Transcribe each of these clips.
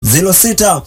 06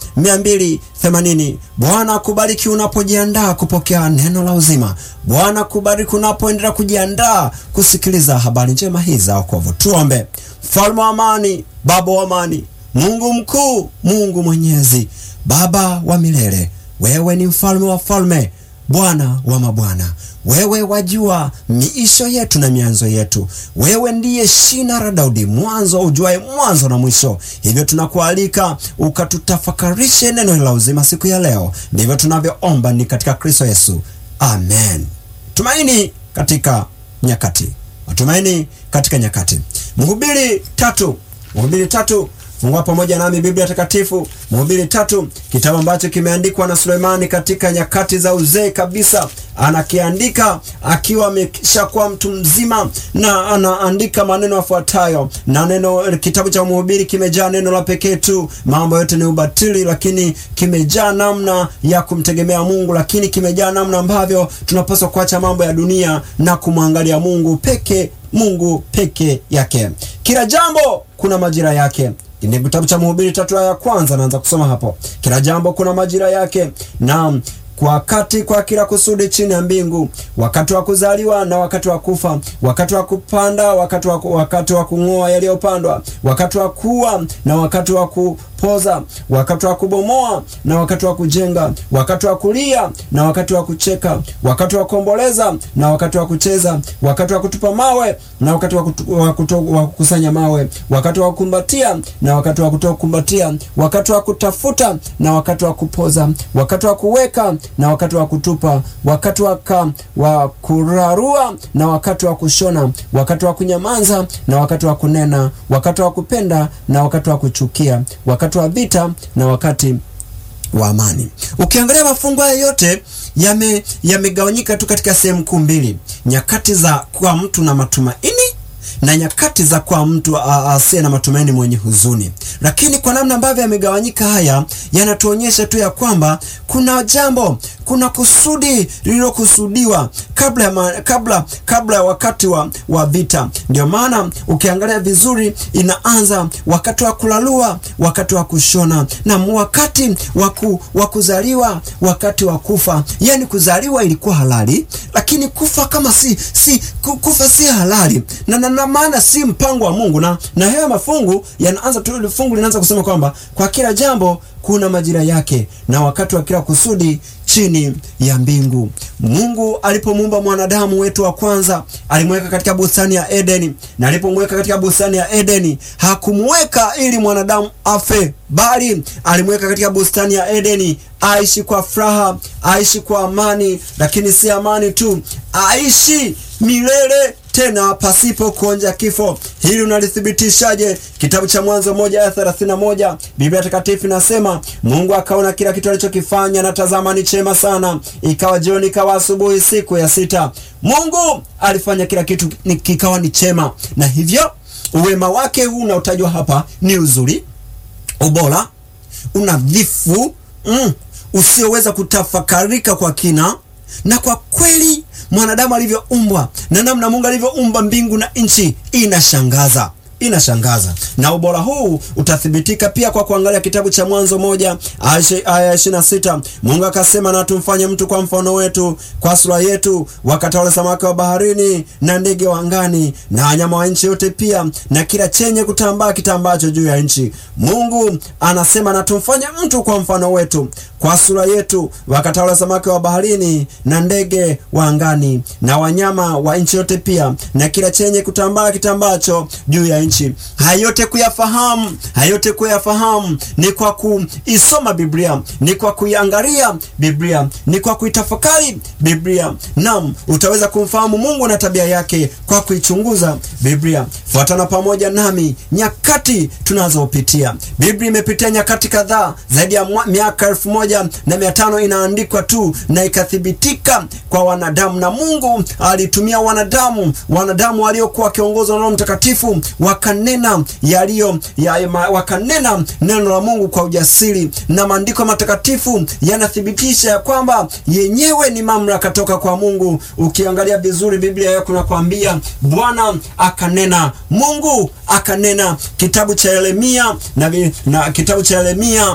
280. Bwana kubariki unapojiandaa kupokea neno la uzima. Bwana kubariki unapoendelea kujiandaa kusikiliza habari njema hizi za wokovu. Tuombe. Mfalme wa amani, Baba wa amani, Mungu mkuu, Mungu mwenyezi, Baba wa milele, wewe ni mfalme wa falme, Bwana wa mabwana. Wewe wajua miisho yetu na mianzo yetu. Wewe ndiye shina la Daudi, mwanzo ujuaye mwanzo na mwisho. Hivyo tunakualika ukatutafakarishe neno la uzima siku ya leo. Ndivyo tunavyoomba ni katika Kristo Yesu, amen. Tumaini katika nyakati, matumaini katika nyakati. Mhubiri tatu, Mhubiri tatu Fungua pamoja nami Biblia Takatifu, Mhubiri tatu, kitabu ambacho kimeandikwa na Sulemani katika nyakati za uzee kabisa. Anakiandika akiwa ameshakuwa mtu mzima, na anaandika maneno yafuatayo. Na neno kitabu cha Mhubiri kimejaa neno la pekee tu, mambo yote ni ubatili, lakini kimejaa namna ya kumtegemea Mungu, lakini kimejaa namna ambavyo tunapaswa kuacha mambo ya dunia na kumwangalia Mungu peke Mungu peke yake. Kila jambo kuna majira yake. Ni kitabu cha Mhubiri tatu aya ya kwanza, naanza kusoma hapo. Kila jambo kuna majira yake, na kwa wakati kwa kila kusudi chini ya mbingu, wakati wa kuzaliwa na wakati wa kufa, wakati wa kupanda, wakati wa wakati wa kung'oa yaliyopandwa, wakati wa kuwa na wakati wa kupoza, wakati wa kubomoa na wakati wa kujenga, wakati wa kulia na wakati wa kucheka, wakati wa kuomboleza na wakati wa kucheza, wakati wa kutupa mawe na wakati wa, kutu, wa, kuto, wa kukusanya mawe, wakati wa kukumbatia na wakati wa kutokumbatia, wakati wa kutafuta na wakati wa kupoza, wakati wa kuweka na wakati wa kutupa, wakati wa, ka, wa kurarua na wakati wa kushona, wakati wa kunyamaza na wakati wa kunena, wakati wa kupenda na wakati wa kuchukia, wakati wa vita na wakati wa amani. Ukiangalia mafungu haya yote yame yamegawanyika tu katika sehemu kuu mbili: nyakati za kwa mtu na matumaini na nyakati za kwa mtu asiye na matumaini mwenye huzuni. Lakini kwa namna ambavyo yamegawanyika haya, yanatuonyesha tu ya kwamba kuna jambo, kuna kusudi lililokusudiwa kabla ya kabla kabla ya wakati wa, wa vita. Ndio maana ukiangalia vizuri, inaanza wakati wa kulalua, wakati wa kushona na wakati wa kuzaliwa, wakati wa kufa. Yani kuzaliwa ilikuwa halali, lakini kufa kama si si kufa si halali na, na, na maana si mpango wa Mungu na na haya mafungu yanaanza tu, fungu linaanza kusema kwamba kwa kila jambo kuna majira yake na wakati wa kila kusudi chini ya mbingu. Mungu alipomuumba mwanadamu wetu wa kwanza alimweka katika bustani ya Edeni, na alipomweka katika bustani ya Edeni hakumweka ili mwanadamu afe, bali alimweka katika bustani ya Edeni aishi kwa furaha, aishi kwa amani, lakini si amani tu, aishi milele tena pasipo kuonja kifo. Hili unalithibitishaje? Kitabu cha Mwanzo moja aya thelathini na moja Biblia Takatifu inasema Mungu akaona kila kitu alichokifanya na tazama ni chema sana. Ikawa jioni, ikawa asubuhi, siku ya sita. Mungu alifanya kila kitu ni kikawa ni chema, na hivyo uwema wake huu unaotajwa hapa ni uzuri, ubora, unadhifu mm, usioweza kutafakarika kwa kina na kwa kweli mwanadamu alivyoumbwa na namna Mungu alivyoumba mbingu na nchi inashangaza, inashangaza. Na ubora huu utathibitika pia kwa kuangalia kitabu cha Mwanzo moja aya ishirini na sita Mungu akasema, na tumfanye mtu kwa mfano wetu, kwa sura yetu, wakatawale samaki wa baharini na ndege wa angani na wanyama wa nchi yote, pia na kila chenye kutambaa kitambacho juu ya nchi. Mungu anasema, na tumfanye mtu kwa mfano wetu, kwa sura yetu, wakatawale samaki wa baharini na ndege wa angani na wanyama wa nchi yote, pia na kila chenye kutambaa kitambacho juu ya nchi. Hayote kuyafahamu, hayote kuyafahamu ni kwa kuisoma Biblia, ni kwa kuiangalia Biblia, ni kwa kuitafakari Biblia. Naam, utaweza kumfahamu Mungu na tabia yake kwa kuichunguza Biblia. Fuatana pamoja nami nyakati tunazopitia. Biblia imepitia nyakati kadhaa, zaidi ya miaka elfu moja na mia tano inaandikwa tu na ikathibitika kwa wanadamu, na Mungu alitumia wanadamu, wanadamu waliokuwa wakiongozwa na Roho Mtakatifu wakanena yaliyo ya, wakanena neno la Mungu kwa ujasiri, na maandiko matakatifu yanathibitisha ya kwamba yenyewe ni mamlaka toka kwa Mungu. Ukiangalia vizuri Biblia yako nakwambia, Bwana akanena, Mungu akanena. Kitabu cha Yeremia na, na kitabu cha Yeremia